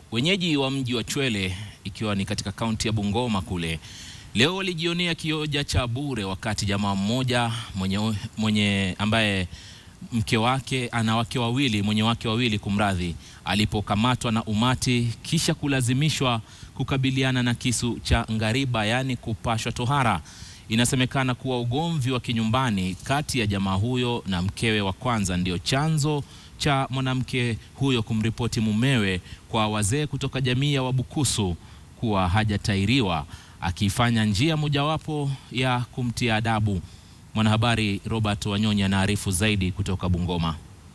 Wenyeji wa mji wa Chwele ikiwa ni katika kaunti ya Bungoma kule leo walijionea kioja cha bure wakati jamaa mmoja mwenye, mwenye ambaye mke wake ana wake wawili mwenye wake wawili kumradhi, alipokamatwa na umati kisha kulazimishwa kukabiliana na kisu cha ngariba, yaani kupashwa tohara. Inasemekana kuwa ugomvi wa kinyumbani kati ya jamaa huyo na mkewe wa kwanza ndio chanzo cha mwanamke huyo kumripoti mumewe kwa wazee kutoka jamii ya Wabukusu kuwa hajatairiwa, akiifanya njia mojawapo ya kumtia adabu. Mwanahabari Robert Wanyonyi anaarifu zaidi kutoka Bungoma.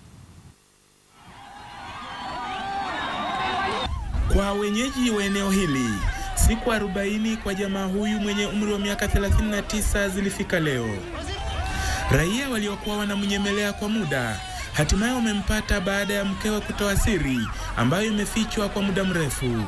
Kwa wenyeji wa eneo hili siku 40 kwa jamaa huyu mwenye umri wa miaka 39 zilifika leo. Raia waliokuwa wanamnyemelea kwa muda hatimaye wamempata baada ya mkewe kutoa siri ambayo imefichwa kwa muda mrefu.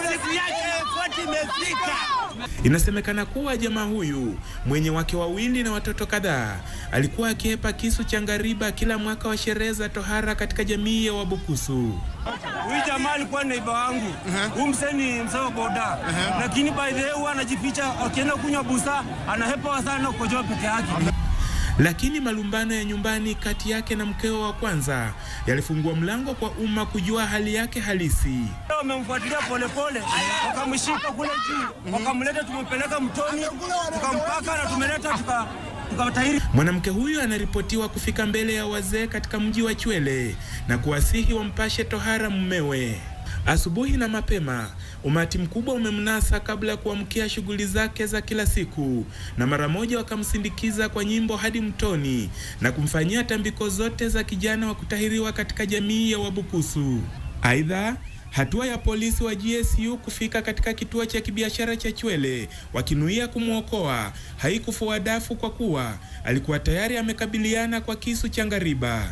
Inasemekana kuwa jamaa huyu mwenye wake wawili na watoto kadhaa alikuwa akihepa kisu cha ngariba kila mwaka wa sherehe za tohara katika jamii ya Wabukusu. Huyu jamaa alikuwa neiba wangu. Huyu mzee ni mzee wa boda. Lakini by the way huwa anajificha akienda kunywa busa, anahepa sana kukojoa peke yake. Lakini malumbano ya nyumbani kati yake na mkewe wa kwanza yalifungua mlango kwa umma kujua hali yake halisi. Wamemfuatilia polepole, wakamshika kule juu, wakamleta, tumepeleka mtoni, tukampaka na tumeleta tuka tukatairi. Mwanamke huyu anaripotiwa kufika mbele ya wazee katika mji wa Chwele na kuwasihi wampashe tohara mumewe. Asubuhi na mapema umati mkubwa umemnasa kabla ya kuamkia shughuli zake za kila siku, na mara moja wakamsindikiza kwa nyimbo hadi mtoni na kumfanyia tambiko zote za kijana wa kutahiriwa katika jamii ya Wabukusu. Aidha, hatua ya polisi wa GSU kufika katika kituo cha kibiashara cha Chwele wakinuia kumwokoa haikufua dafu kwa kuwa alikuwa tayari amekabiliana kwa kisu cha ngariba.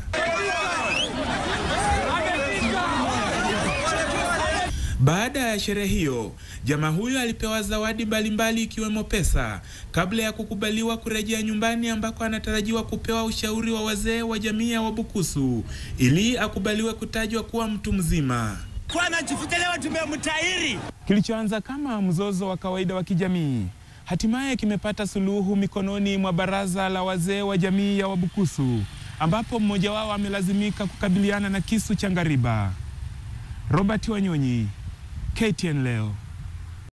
Baada ya sherehe hiyo, jamaa huyo alipewa zawadi mbalimbali ikiwemo pesa kabla ya kukubaliwa kurejea nyumbani ambako anatarajiwa kupewa ushauri wa wazee wa jamii ya Wabukusu ili akubaliwe kutajwa kuwa mtu mzima. Kwa anajificha leo tumemtairi. Kilichoanza kama mzozo wa kawaida wa kijamii hatimaye kimepata suluhu mikononi mwa baraza la wazee wa jamii ya Wabukusu ambapo mmoja wao amelazimika kukabiliana na kisu cha ngariba. Robert Wanyonyi, KTN leo.